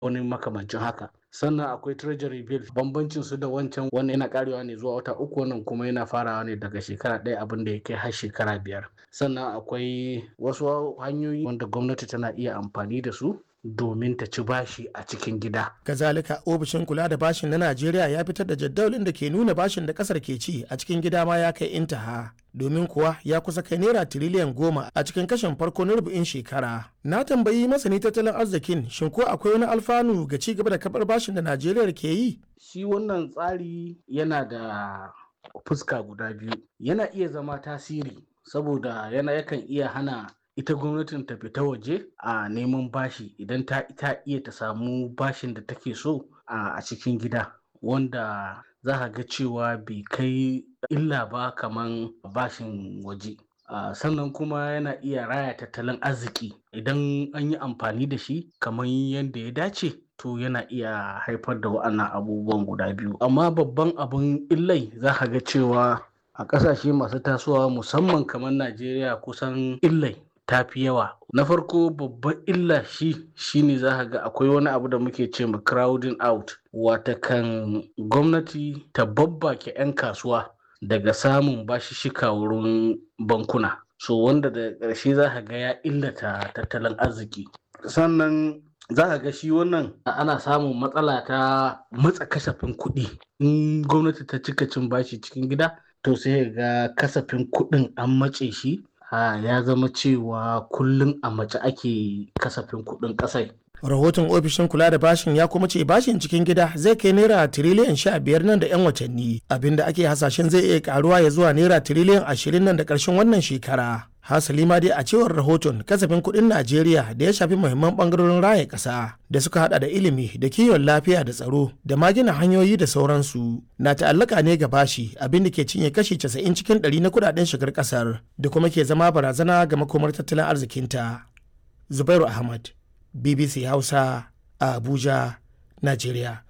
wani makamancin haka sannan akwai treasury bill bambancin su da wancan wannan yana karewa ne zuwa wata uku wannan kuma yana farawa ne daga shekara ɗaya abin da ya kai har shekara biyar sannan akwai wasu hanyoyi wanda gwamnati tana iya amfani da su domin ta ci bashi a cikin gida. Kazalika ofishin kula da bashin na Najeriya ya fitar da jadawalin da ke nuna bashin da kasar ke ci a cikin gida ma ya kai intaha. Domin kuwa ya kusa kai naira tiriliyan goma a cikin kashin farko na rubu'in shekara. Na tambayi masani tattalin arzikin shin ko akwai wani alfanu ga ci gaba da kabar bashin da Najeriya ke yi? Shi wannan tsari yana da fuska guda biyu. Yana iya zama tasiri saboda yana yakan iya hana ita gwamnatin ta fita waje a neman bashi idan ta ita iya ta samu bashin da take so a cikin gida wanda za ka ga cewa bai kai illa ba kaman bashin waje sannan kuma yana iya raya tattalin arziki idan an yi amfani da shi kamar yadda ya dace to yana iya haifar da wa'annan abubuwan guda biyu amma babban abin illai za ka ga cewa a ƙasashe masu tasowa musamman kamar najeriya kusan illai ta fi yawa na farko babban illa shi shine za ka ga akwai wani abu da muke ce ma crowding out wata kan gwamnati ta babbake 'yan kasuwa daga samun bashishika wurin bankuna so wanda da ƙarshe za ka ga ya illata tattalin arziki sannan za ka ga shi wannan ana samun matsala ta matsa kasafin kuɗi in gwamnati ta cika cin bashi cikin gida to sai ga kasafin kuɗin an matse shi ya zama cewa kullum a mace ake kasafin kuɗin ƙasai. rahoton ofishin kula da bashin ya kuma ce bashin cikin gida zai kai naira tiriliyan sha biyar nan da yan watanni abinda ake hasashen zai iya karuwa ya zuwa naira tiriliyan ashirin nan da ƙarshen wannan shekara hasali ma dai a cewar rahoton kasafin kuɗin najeriya da ya shafi muhimman ɓangarorin raya ƙasa da suka hada da ilimi da kiwon lafiya da tsaro da ma gina hanyoyi da sauransu na ta'allaka ne ga bashi abin da ke cinye kashi casa'in cikin ɗari na kuɗaɗen shigar ƙasar da kuma ke zama barazana ga makomar tattalin arzikinta zubairu ahmad bbc hausa a abuja najeriya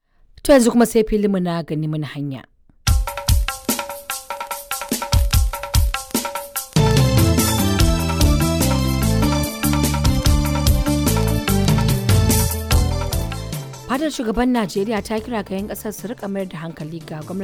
to yanzu kuma sai filimu na gani mana hanya fadar shugaban najeriya ta kira ga 'yan kasar su rika mayar da hankali ga gwamnati